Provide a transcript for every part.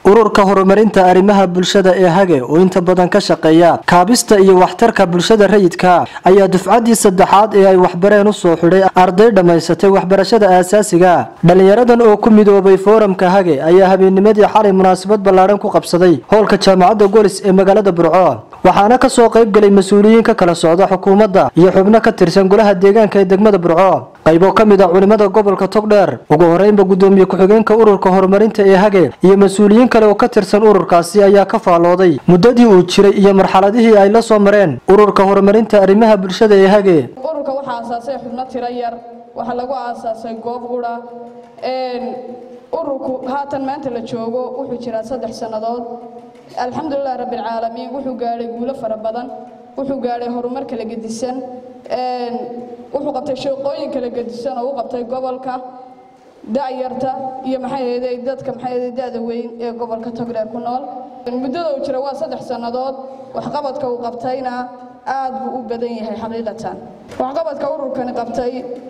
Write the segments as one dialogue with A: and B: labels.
A: ururka horumarinta arrimaha bulshada ee hage oo inta badan ka shaqeeya kaabista iyo waxtarka bulshada rayidka ayaa dufcaddii saddexaad ee ay waxbareen usoo xidhay arday dhammaysatay waxbarashada aasaasiga dhallinyaradan oo ku midoobay fooramka hage ayaa habeennimadii xalay munaasabad ballaadhan ku qabsaday howlka jaamacadda golis ee magaalada burco waxaana kasoo qayb galay mas-uuliyiin ka kala socda xukuumadda iyo xubno ka tirsan golaha deegaanka ee degmada burco qaybo ka mid a culimada gobolka togdheer ugu horeynba gudoomiye ku-xigeenka ururka horumarinta ee hage iyo mas-uuliyiin kale oo ka tirsan ururkaasi ayaa ka faallooday muddadii uu jiray iyo marxaladihii ay la soo mareen ururka horumarinta arrimaha bulshada ee hage
B: ururka waxaa aasaasay xubno tiro yar waxaa lagu aasaasay goob qura ururku haatan maanta la joogo wuxuu jiraa saddex sannadood alxamdulilah rabbilcaalamiin wuxuu gaadhay guulo fara badan wuxuu gaadhay horumar kala gedisan wuxuu qabtay shaqooyin kala gedisan oo u qabtay gobolka da'yarta iyo maxay dadka maxay da'da weyn ee gobolka togdheer ku nool muddada uu jira waa saddex sannadood waxqabadka uu qabtayna aad buu u badan yahay xaqiiqatan waxqabadka ururkani qabtay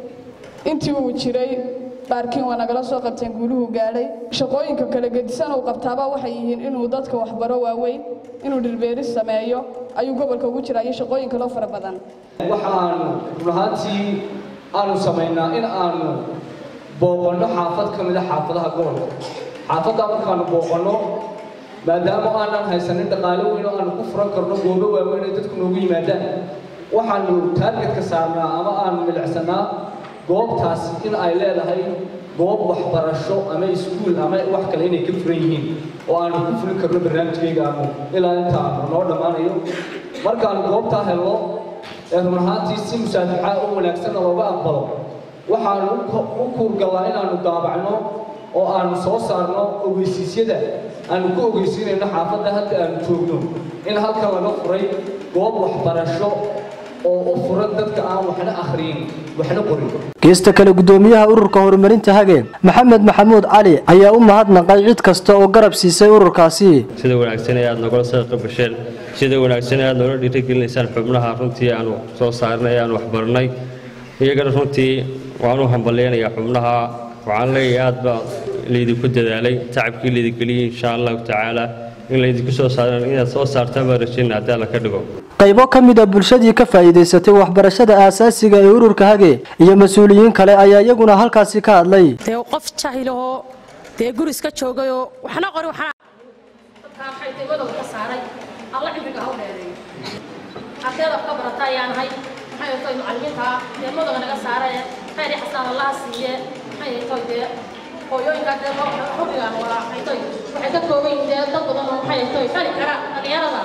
B: intii uu jiray baarkiin waa nagala soo qabteen guuluhu gaadhay shaqooyinka kala gedisan uu qabtaaba waxay yihiin inuu dadka waxbaro waaweyn inuu dhilbeeris sameeyo ayuu gobolka ugu jiraa iyo shaqooyin kaloo fara badan
C: waxa aanu runahaantii aanu samaynaa in aanu booqanno xaafad ka mida xaafadaha gobolka xaafaddaa markaanu booqanno maadaama aanan haysanin dhaqaale weyn oo aanu ku furan karno goobo waaweyn ay dadku noogu yimaadaan waxaanu taargetka saarnaa ama aanu milicsanaa goobtaas in ay leedahay goob waxbarasho ama iskuul ama wax kale inay ka furan yihiin oo aanu ku fulin karno barnaamijkayga aanu ilaa inta aanu noo dhammaanayo markaanu goobtaa helno ee run ahaantii si musaafixa oo wanaagsanna looga aqbalo waxaanu u kuurgallaa inaanu daabacno oo aanu soo saarno ogeysiisyada aanu ku ogeysiinayno xaafadda hadda aanu joogno in halkan laga furay goob waxbarasho oo furan dadka aan waxna akhriyin waxna qorin
A: geesta kale gudoomiyaha ururka horumarinta hage maxamed maxamuud cali ayaa u mahadnaqay cid kasta oo garab siisay ururkaasi
D: sida wanaagsan ee aad nagala soo qaybgasheen sida wanaagsan ee aad noola dhiirigelinaysaan xubnaha runtii aanu soo saarnay aanu waxbarnay iyagana runtii waan u hambalyaynayaa xubnaha waxaan leeyahay aad baa laydinku dadaalay tacabkii laydingeliyey insha allahu tacaala in laydinku soo saaran inaad soo saartaan baan rajayna haddii alla ka dhigo
A: qaybo ka mid a bulshadii ka faa'iidaysatay waxbarashada aasaasiga ee ururka hage iyo mas-uuliyiin kale ayaa iyaguna halkaasi ka hadlay
E: dee qof jahilahoo dee guris ka joogayoo waxna qori
F: waxaadegmadooda ka saaray alla cimriga ha u dheereeyo ardayda wax ka barata ayaa nahay maxay toy macallimiinta deemadooda naga saarae khayr iyo xasaan allaha siiye maxay toy dee hooyooyinkaa dee xubnigan waa ay toy waxay ka kooban yihiin dee dad badan oo maxay toy fali kara dhalinyarada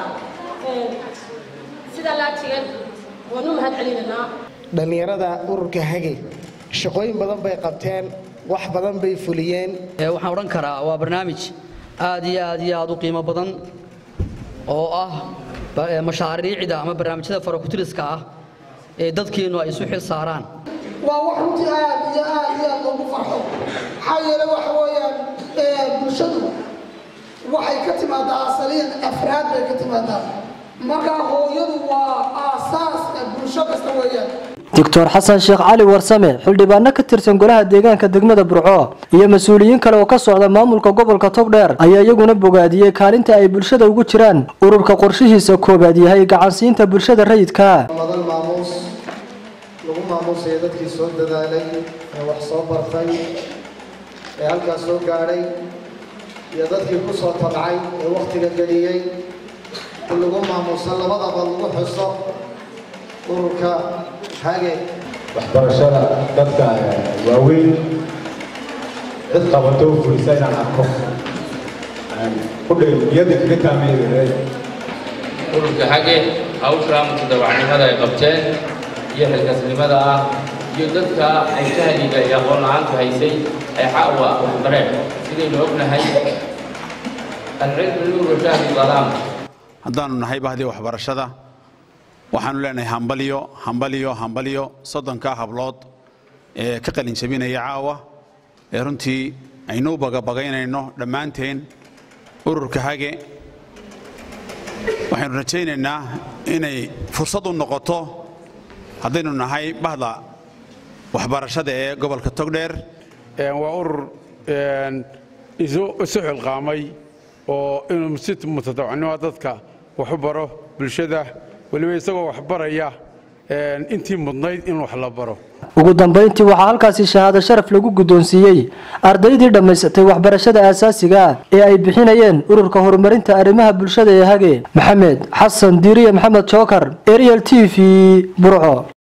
F: sida laajigeed waanu mahad celinaynaa
G: dhallinyarada ururka hage shaqooyin badan bay qabteen wax badan bay fuliyeen
H: waxaan odhan karaa waa barnaamij aad iyo aad iyo aad u qiimo badan oo ah mashaariicda ama barnaamijyada farakutiriska ah ee dadkeennu ay isu xil saaraan
I: waa wax runtii aad iyo aad iyo aad loogu farxo maxaa yeele waxa weeyaan bulshadu waxay ka timaadaa asaliyan afraad bay ka timaadaa markaa hooyadu waa aasaaska bulsho kasta weeyaan
A: doctor xasan sheekh cali warsame xildhibaano ka tirsan golaha deegaanka degmada burco iyo mas-uuliyiin kale oo ka socda maamulka gobolka togdheer ayaa iyaguna bogaadiyey kaalinta ay bulshada ugu jiraan ururka qorshihiisa koobaad yahay gacansiinta bulshada rayidka
J: madan maamuus lagu maamuusaya dadkii soo dadaalay ee wax soo bartay ee halkaas soo gaadhay iyo dadkii ku soo tabcay ee wakhtiga geliyey in lagu maamuuso labadaba lagu xuso ururka hage
K: waxbarashada dadka waaweyn cid qabato oo fulisa inaan arko kudhayiyada kaga taameeya
L: ururka hage hawshaa mutadawacnimada ay qabteen iyo xilkasnimada ah iyo dadka ay jahliga iyo aqoon la-aantu haysay ay xawa waxbareen sidaynu ognahay alcilmu nuuru jahli dalaam
M: haddaanu nahay bahdii waxbarashada waxaanu leenahay hambalyo hambalyo hambalyo soddonkaa hablood ee ka qalin jabinaya caawa ee runtii aynu u bagabagaynayno dhammaanteen ururka hage waxaynu rajaynaynaa inay fursad u noqoto haddaynu nahay bahda waxbarashada ee gobolka togdheer
N: waa urur isu xilqaamay oo inuu si mutadawacnimo dadka wax u baro bulshada weliba isagoo wax baraya intii mudnayd in wax la baro
A: ugu dambayntii waxaa halkaasi shahaado sharaf lagu guddoonsiiyey ardaydii dhammaysatay waxbarashada aasaasiga ah ee ay bixinayeen ururka horumarinta arrimaha bulshada ee hage maxamed xasan diiriye maxamed jookar ariel t v burco